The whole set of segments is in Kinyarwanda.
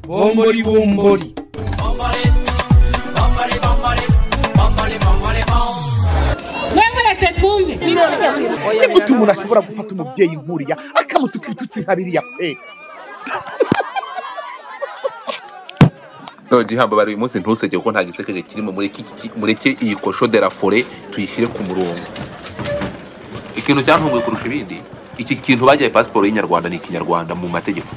bombori bombori muretse twumve ni gute umuntu ashobora gufata umubyeyi nk'uriya akamutuka ibitutsi nka biriya pe none ihamba bari uyu munsi ntuseke ko nta gisekeje kirimo mureke iki- mureke iyi kosho de la fore tuyishyire ku murongo ikintu cyantumwe kurusha ibindi iki kintu bagiye pasiporo y'inyarwanda ni ikinyarwanda mu mategeko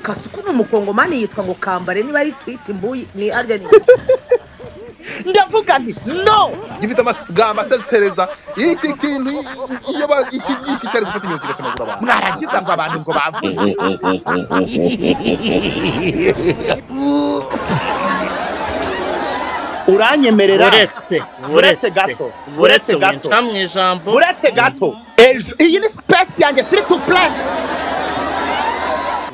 kasuku ni umukongomani yitwa ngo kambare niba ari twita imbuyi ni ageni ndavuga nti no gifite amagambo asesereza iki kintu iyo ba- iki iki cyari gufata imyuka kigatemagura abantu mwarangiza ngo abantu ngo bavuze uranyemerera buretse Buretse buretse gato. buretse Buretse gato. winca mu ijambo uretse gato ejo iyi ni sipesi yanjye siri tu purani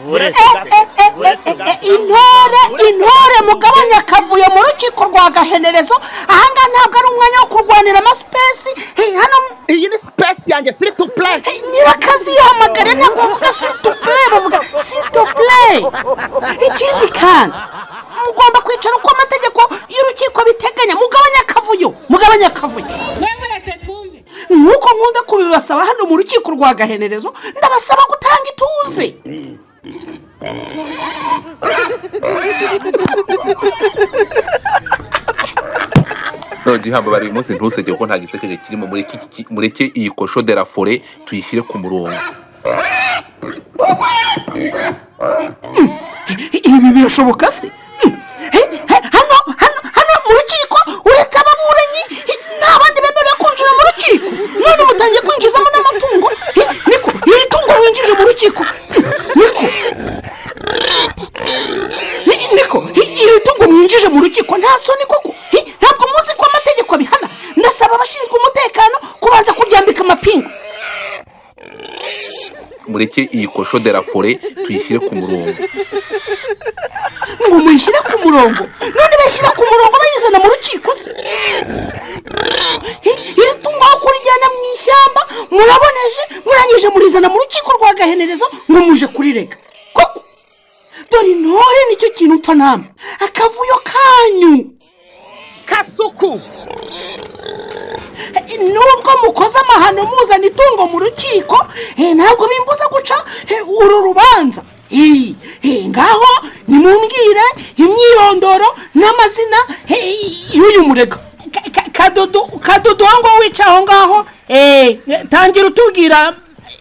buretse gato buretse gato intore intore mugabanya akavuyo mu rukiko rwa gahenerezo ahangaha ntabwo ari umwanya wo kurwanira amasipesi Hey, hano iyi ni sipesi yanjye siri tu purani hey, nyirakazi yahamagare ntabwo bavuga sitopure bavuga sitopure ikindi kandi mugomba kwicara uko amategeko y'urukiko biteganya mugabanya akavuyo mugabanya akavuyo muretse twumve nk'uko nkunda kubibasaba hano mu rukiko rwa gahenerezo ndabasaba gutanga ituze none ihamba bari uyu munsi ntuseke ko nta gisekeje kirimo mureke iki- iki- mureke iyi kosho de la fore tuyishyire ku murongo ibi birashoboka se Hmm. He- he- hano hano hano mu rukiko uretse ababuranyi he, nta bandi bemerewe kwinjira mu rukiko none mutangiye kwinjizamo n'amatungo He, niko iri tungo winjije mu rukiko Hmm, niko He, niko He, iri tungo mwinjije mu rukiko nta soni koko He, ntabwo muzi ko amategeko abihana ndasaba abashinzwe umutekano kubanza kuryambika amapingu mureke iyi kosho de la fore tuyishyire ku murongo ngo muyishyire ku murongo none bayishyira ku murongo bayizana mu rukiko se Hi- iri tungo aho kurijyana mu ishyamba muraboneje murangije murizana mu rukiko rwa gahenerezo ngo muje kurirega koko dore intore nicyo kintu upfa nama akavuyo kanyu kasuku Eh, nubwo mukoze amahano muzana itungo mu rukiko eh, ntabwo bimbuza guca eh, uru rubanza Eh, eh, ngaho nimumbwire imyirondoro n'amazina eh, y'uyu murega Ka- ka- kadodo kadodo aho ngaho wicaye aho ngaho eh, eh, tangira utubwira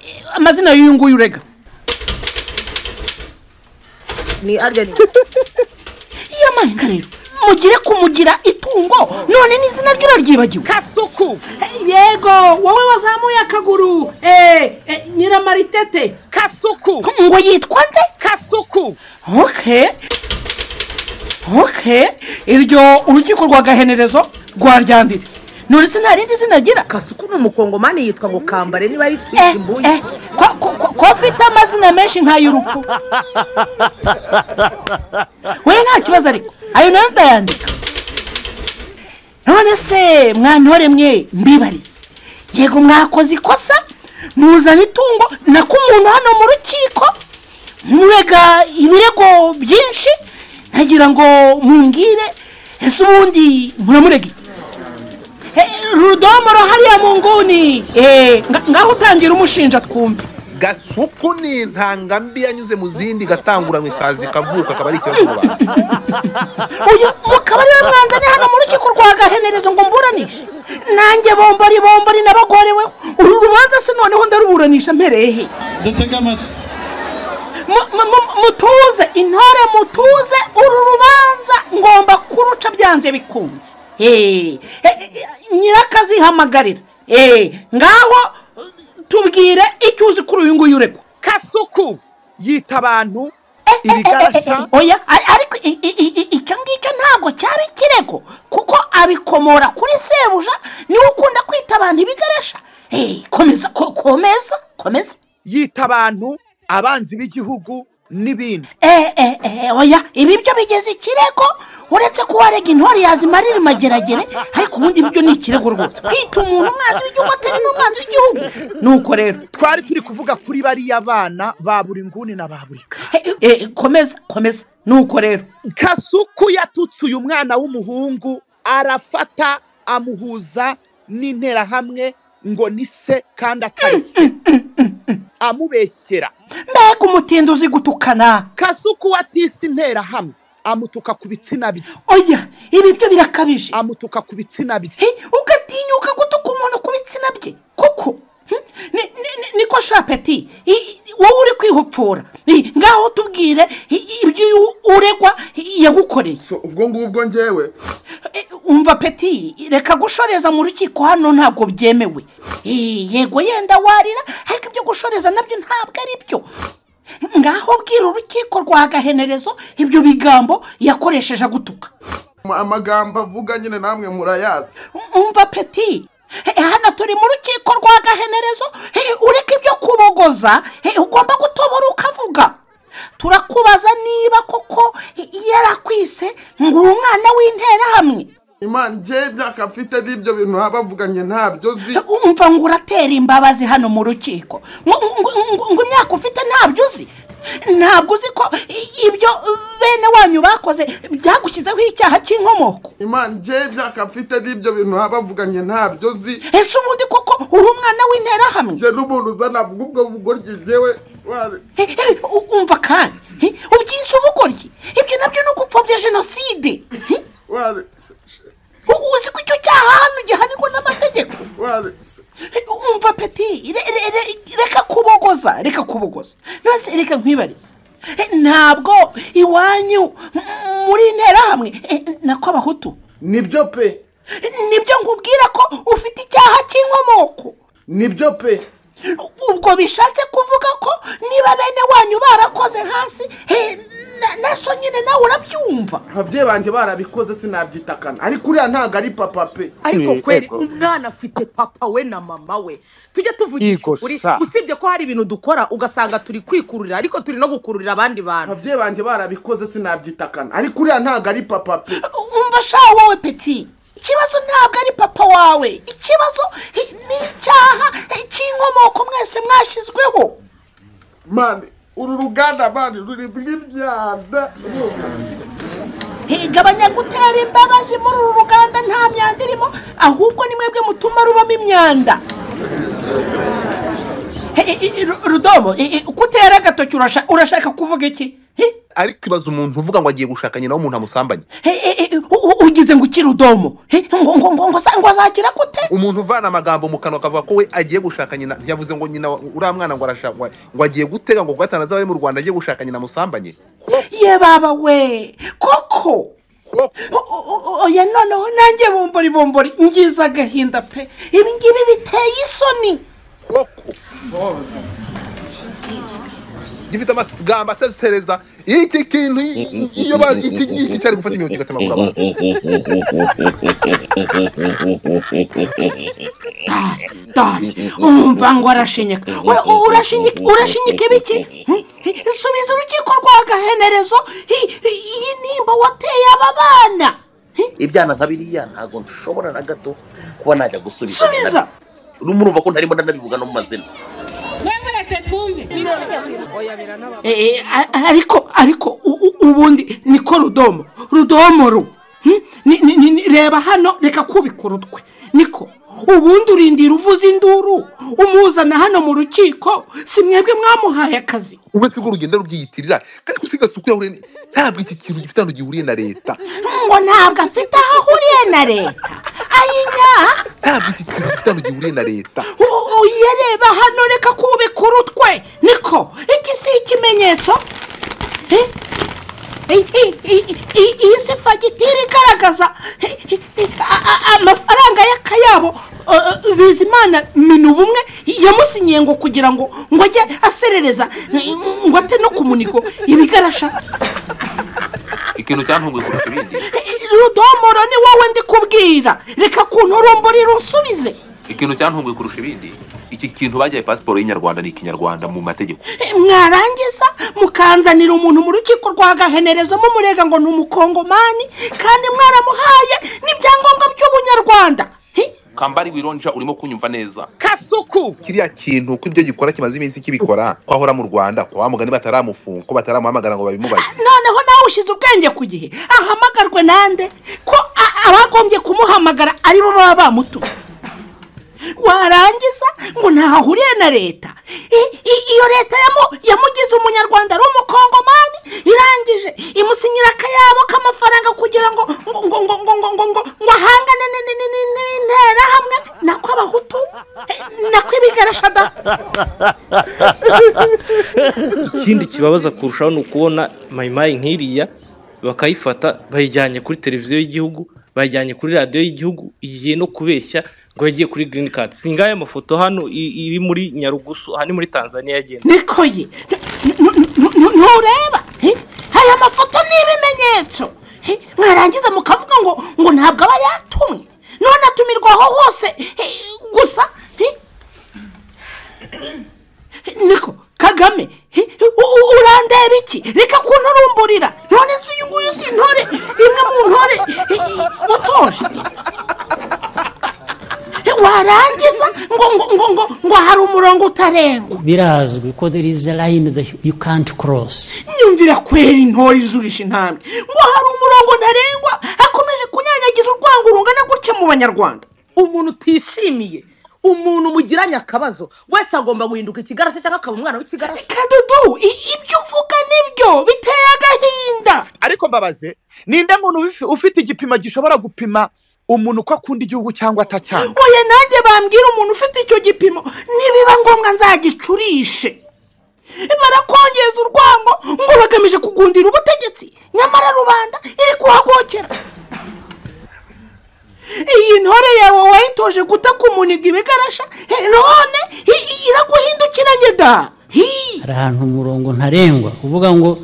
eh, amazina y'uyu nguyu urega ni ageni iyo mpanga rero mugire kumugira itungo none n'izina rye baryibagiwe kasuku yego wowe wazamuye akaguru nyiramaritete kasuku ngo yitwa nde kasuku oke oke iryo urukiko rwa gahenerezo rwaryanditse none se nta rindi zina agira kasuku ni umukongomani yitwa ngo kambare niba ari twita Eh, imbuyi eh, ko- ko- ko- ko afite amazina menshi nk'ay'urupfu we nta kibazo ariko ayo nayo ndayandika none se mwantore mwe mbibarize yego mwakoze ikosa muzana itungo nako umuntu hano mu rukiko murega ibirego byinshi ntagira ngo mumbwire ese ubundi muramurega iki rudomoro hariya mu nguni Eh, nga- ngaho utangira umushinja twumve gasuku ni intanga mbi yanyuze mu zindi gatanguranwe kazi kavuka akaba ari ikibazo mu bantu uyu mukaba ariwe mwanzani hano mu rukiko rwa gahenerezo ngo mburanishe nanjye bombori bombori nabagorewe uru rubanza se noneho ndaruburanisha mpereye he dutega amatwi Mu- mu- mu- mutuze intore mutuze uru rubanza ngomba kuruca byanze bikunze Eh, eh, eh, nyirakazihamagarira Eh, ngaho eh, tubwire icyo uzi kuri uyu nguyu uregwa kasuku yita abantu Eh, eh, ibigarasha eh, oya ari- ariko i- i- i- i- icyo ngicyo ntabwo cyari ikirego kuko abikomora kuri sebuja niwe ukunda kwita abantu ibigaresha Eh, komeza ko- komeza komeza yita abantu abanzi b'igihugu n'ibindi eh, eh, eh, oya ibi byo bigeze ikirego uretse ko warega intore yazimarira imageragere ariko ubundi byo ni ikirego rwose kwita umuntu umwanzi w'igihugu atari n'umwanzi w'igihugu nuko rero twari turi kuvuga kuri bariya bana ba buri nguni na ba buri ka eh, eh, komeza komeza nuko rero kasuku yatutse uyu mwana w'umuhungu arafata amuhuza n'interahamwe ngo ni se kandi atari se amubeshyera mbega umutindi uzi gutukana kasuku watise interahamwe amutuka ku bitsina bye oya ibi byo birakabije amutuka ku bitsina bye He, ugatinyuka gutuka umuntu ku bitsina bye kuko hmm, ni- ni- ni- niko shapeti i- i- wowe uri kwihupfura I, ngaho tubwire i- i- ibyo uyu uregwa i- yagukoreye So, ubwo ngubwo ngewe Eh, umva peti reka gushoreza mu rukiko hano ntabwo byemewe Eh, yego yenda warira ariko ibyo gushoreza nabyo ntabwo ari byo ngaho bwira urukiko rwa gahenerezo ibyo bigambo yakoresheje agutuka Ama- amagambo avuga nyine namwe murayazi umva peti Eh, hano turi mu rukiko rwa gahenerezo Eh, ureke ibyo kubogoza Eh, ugomba gutobora ukavuga turakubaza niba koko eh, yarakwise ngo uri umwana w'interahamwe imana ngewe ibyaka mfite n'ibyo bintu baba bavuganye ntabyo nzi umva ngo uratera imbabazi hano mu rukiko ngo ngo- ngo- ngo imyaka ufite ntabyo uzi ntabwo uzi ko i- ibyo bene wanyu bakoze byagushyizeho icyaha cy'inkomoko imana ngewe ibyaka mfite n'ibyo bintu baba bavuganye ntabyo nzi ese ubundi koko uri umwana w'interahamwe nge n'umuntu uzana ubwo bugoryi ngewe wari- Eh, eh, u- umva kandi eh, ubyise ubugoryi ibyo nabyo ni ugupfobya jenoside Eh, wari u- uzi ko icyo cyaha hano gihanirwa n'amategeko wari umva peti re- re- re- reka kubogoza reka kubogoza none reka nkwibarize Eh, ntabwo iwanyu m- muri interahamwe eh, nako abahutu nibyo pe nibyo nkubwira ko ufite icyaha cy'inkomoko nibyo pe ubwo bishatse kuvuga ko niba bene wanyu barakoze hasi eh, na- naso nyine nawe urabyumva ababyeyi banjye barabikoze sinabyitakana ariko uriya ntabwo ari papa pe ariko Mm, kweri yego. umwana afite papa we na mama we tujye tuvugira Yego, ukuri sa. usibye ko hari ibintu dukora ugasanga turi kwikururira ariko turi no gukururira abandi bantu ababyeyi banjye barabikoze sinabyitakana ariko uriya ntabwo ari papa pe umva sha wowe peti ikibazo ntabwo ari papa wawe ikibazo hi- ni icyaha eh, cy'inkomoko mwese mwashyizweho mani uru ruganda mani rurimo imyanda Eh, gabanya gutera imbabazi muri uru ruganda nta myanda irimo ahubwo ni mwebwe mutuma rubamo imyanda Eh, eh, eh, Ru- rudomo eh, eh, kutera agatoki urasha- urashaka kuvuga iki Eh, ariko ibaza umuntu uvuga ngo agiye gushaka nyina w'umuntu amusambanye eh, eh, eh, u- u- ugize ngo ukire udomo Eh, ngo ngo ngo ngo za- ngo azakira gute umuntu uvana amagambo mu kanwa akavuga ko we agiye gushaka nyina ntiyavuze ngo nyina wa- uriya mwana ngo arashaka ngo ngo agiye gutega ngo kugatana azaba ari mu rwanda agiye gushaka nyina amusambanye ye baba we koko Ko- O- o- o- oya noneho nanjye bombori bombori ngize agahinda pe ibi ngibi biteye isoni koko gifite amagambo asesereza iki kintu i- i- iyo ba- iki iki cyari gufata imyuka kigatemagura abantu dore umva ngo arashinyika Ura- u- urashinyika urashinyika ibiki Hmm? subiza urukiko rwa gahenerezo I- i- iyi nimba wateye aba bana Hmm? ibyana nka biriya ntabwo nshobora na gato kuba najya gusubiza subiza Nabyo. murumva ko ntarimo ndanabivuga no mu mazina Mwemuretse twumve. Eh, eh, a- ariko ariko u- u- ubundi niko rudomo rudomo ru Hmm? Ni- ni- ni- ni- reba hano reka kubikora utwe niko ubundi urindira uvuza induru umuzana hano mu rukiko si mwebwe mwamuhaye akazi ubwo sigo urugendo rubyiyitirira kandi ko usiga suku yahure ntabwo iki kintu gifite ahantu gihuriye na leta ngo ntabwo afite aho ahuriye na leta ayinya ntabwo iki kintu gifite ahantu gihuriye na leta uyareba hano reka kubikora utwe niko iki si ikimenyetso Eh? I- i- i- i- iyi si fagitire igaragaza eh, eh, eh, a- a- amafaranga y'akayabo eh, bizimana minu bumwe yamusinyiye ngo kugira ngo ngo ajye aserereza eh, ngo ate no ku muniko ibigarasha ikintu cyantunguye kurusha ibindi Eh, rudomoro ni wowe ndikubwira reka kuntu urumburi rusubize ikintu cyantunguye kurusha ibindi iki kintu bagiye pasiporo y'inyarwanda ni ikinyarwanda mu mategeko Eh, mwarangiza mukanzanira umuntu mu rukiko rwagahenerezamo umurega ngo ni umukongomani kandi mwaramuhaye n'ibyangombwa by'ubunyarwanda Hi, kambari wironja urimo kunyumva neza kasuku kiriya kintu ko ibyo gikora kimaze iminsi kibikora ko ahora mu rwanda kwa wa mugani bataramufunga ko bataramuhamagara ngo babimubaze noneho nawe ushyize ubwenge ku gihe ahamagarwe nande ko a- abagombye kumuhamagara aribo baba bamutuye warangiza ngo ntaho ahuriye na leta I- i- iyo leta yamu- yamugize umunyarwanda ari umukongomani irangije imusinyira akayabo k'amafaranga kugira ngo ngo ngo ngo ngo ngo ngo ngo ngo ahangane ni- ni- ni- ni- n'interahamwe nako abahutu eh, nako ibigarashada ikindi kibabaza kurushaho ni ukubona mayimayi nk'iriya bakayifata bayijyanye kuri televiziyo y'igihugu bayijyanye kuri radiyo y'igihugu igiye no kubeshya ngo yagiye kuri girini kadi singaye amafoto hano i- iri muri nyarugusu aha ni muri tanzania yagenda niko ye Nu- nu- nu- nu- ntureba Eh, aya mafoto ni ibimenyetso Eh, mwarangiza mukavuga ngo ngo ntabwo aba yatumwe none atumirwa aho hose eh, gusa Eh, niko kagame eh, u- u- urandeba iki reka kunturumburira none se uyu nguyu si intore imwe mu ntore eh, watoje Eh, warangiza ngo ngo ngo ngo ngo hari umurongo utarengwa birazwi ko there is a line that you can't cross nyumvira kweri intore izurisha intambwe ngo hari umurongo ntarengwa akomeje kunyanyagiza urwango rungana gutya mu banyarwanda umuntu utishimiye umuntu mugiranye akabazo wese agomba guhinduka ikigarasha cyangwa akaba umwana w'ikigarasha kadudu i- ibyo uvuga nibyo biteye agahinda ariko mbabaze ninde muntu ubifi- ufite igipimo gishobora gupima umuntu uko akunda igihugu cyangwa atacyanga oya nanjye bambwira umuntu ufite icyo gipimo nibiba ngombwa nzagicurishe barakongeza urwango ngo bagamije kugundira ubutegetsi nyamara rubanda iri kuhagokera iyi ntore yawe wayitoje gutakumunika ibigarasha he, none i- i- iraguhindukiranye da Hi! hari ahantu umurongo ntarengwa uvuga ngo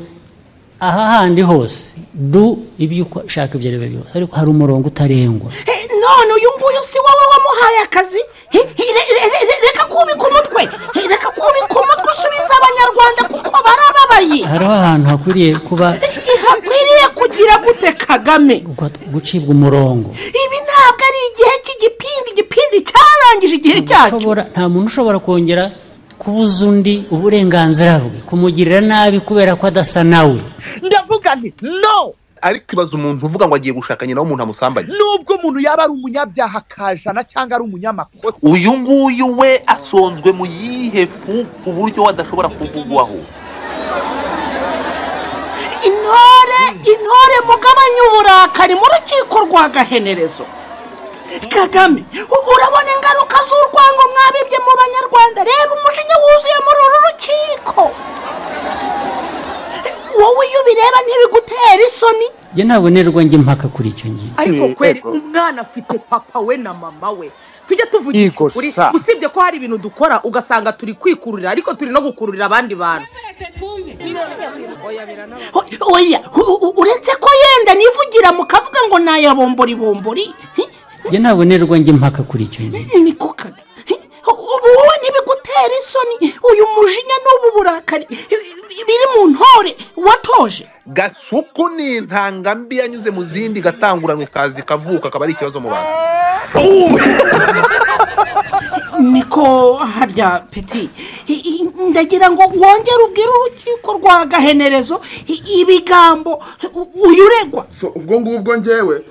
aha handi hose du ibyo ushaka ibyo ari byo byose ariko hari umurongo utarengwa Eh, none uyu nguyu si wowe wamuhaye akazi Hi, hi, re- re- re- re- reka kubika umutwe Hi, reka kubika umutwe usubiza abanyarwanda kuko barababaye hariho ahantu hakwiriye kuba ntihakwiriye kugira gute kagame gu- gucibwa umurongo ibi ntabwo ari igihe cy'igipindi igipindi cyarangije igihe cyacyo Ushobora- nta muntu ushobora kongera kubuza undi uburenganzira bwe kumugirira nabi kubera ko adasa nawe ndavuga nti no ariko ibaza umuntu uvuga ngo agiye gushaka nyina w'umuntu amusambanye nubwo umuntu yaba ari umunyabyaha kajana cyangga ari umunyamakosa uyu nguyu we asonzwe mu yihe fu ku buryo we adashobora kuvugwaho intore intore mugabanye uburakari mu rukiko rwa gahenerezo kagame u- urabona ingaruka z'urwango mwabibye mu banyarwanda reba umujinya wuzuye muri uru rukiko wowe iyo ubireba ntibigutera isoni njye ntabwo nerwa njye impaka kuri icyo ngingo ariko Mm, kweri ego. umwana afite papa we na mama we tujye tuvugira Yego, ukuri sa. usibye ko hari ibintu dukora ugasanga turi kwikururira ariko turi no gukururira abandi bantu O- oya u- u- uretse ko yenda nivugira mukavuga ngo nayabomboribombori hi, njye ntabwo nerwa njye impaka kuri icyo ngingo ni kukaga ubu wowe ntibigutera isoni uyu mujinya n'ubu burakari hi, biri mu ntore watoje gasuku ni intanga mbi yanyuze mu zindi gatanguranwe kazi kavuka akaba ari ikibazo mu bantu niko harya peti I- i- ndagira ngo wongere ubwire urukiko rwa gahenerezo i- ibigambo u- uyu uregwa So, ubwo ngubwo ngewe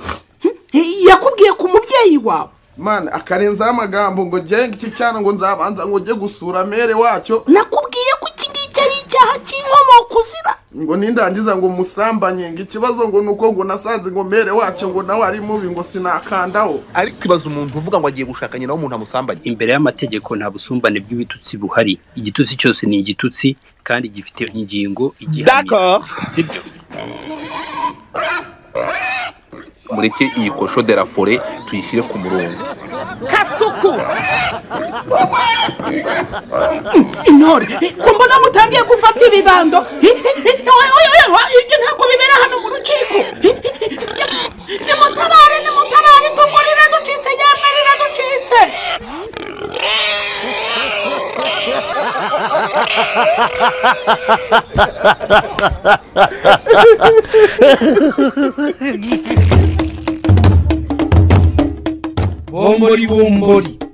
hi, yakubwiye ku mubyeyi wawe mana akarenzaho amagambo ngo ngenge iki cyana ngo nzabanza ngo njye gusura mere wacyo nakubwiye ko iki ngiki ari icyaha cy'inkomoko uzira ngo nindangiza ngo musambanye ngo ikibazo ngo ni uko ngo nasanze ngo mere wacyo ngo nawe ari mubi ngo sinakandaho ariko ibaza umuntu uvuga ngo agiye gushaka nyina w'umuntu amusambanye imbere y'amategeko nta busumbane bw'ibitutsi buhari igitutsi cyose ni igitutsi kandi gifite ingingo igihamye d'accord sibyo mureke iyi kosho de la fore tuyishyire ku murongo kasuku intore ko mbona mutangiye gufata ibibando Hi, hi, hi, oya, oya, oya, oya, ibyo ntabwo bibera hano mu rukiko Hi, hi, hi, nimutabare nimutabare tugurire ducitse yemwe riraducitse bombori bombori